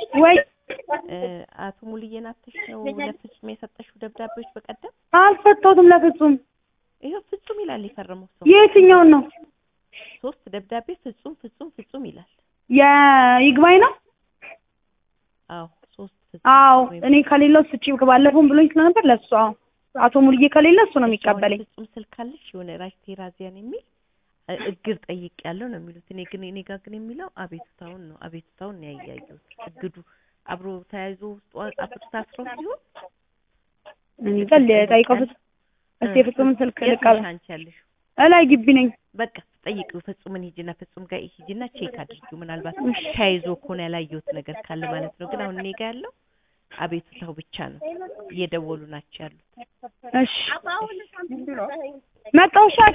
ወይ እ፣ አቶ ሙልዬን አተሽ ነው ለፍጹም የሰጠሽው ደብዳቤዎች በቀደም? አልፈታሁትም ለፍጹም። ይኸው ፍጹም ይላል የፈረመው ሰው። የትኛውን ነው? ሶስት ደብዳቤ ፍጹም ፍጹም ፍጹም ይላል። የይግባኝ ነው? አዎ ሶስት ፍጹም አዎ ፍጹም እኔ ከሌለው ስጪ ባለፈውም ብሎኝ ስለነበር ለሱ አዎ አቶ ሙልዬ ከሌለ እሱ ነው የሚቀበለኝ። ፍጹም ስልክ አለሽ የሆነ ራሽ ቴራዚያን የሚል እ፣ እግር ጠይቅ ያለው ነው የሚሉት። እኔ ግን እኔ ጋር ግን የሚለው አቤቱታውን ነው አቤቱታውን ነው ያያየሁት። እግዱ አብሮ ተያይዞ ውስጡ አፍር ታስሮ ሲሆን እኔ ጋር ጠይቀው ፍጹም እስቲ የፍጹምን ስልክ የት ነሽ ልቀበል። አንቺ ያለሽው? እላይ ግቢ ነኝ። በቃ ጠይቂው ፍጹምን ሂጂና ፍጹም ጋር ሂጂና ቼክ አድርጊው። ምናልባት ተያይዞ ከሆነ ያላየሁት ነገር ካለ ማለት ነው። ግን አሁን እኔ ጋር ያለው አቤቱታው ብቻ ነው። እየደወሉ ናቸው ያሉት። እሺ መጣሁ። እሺ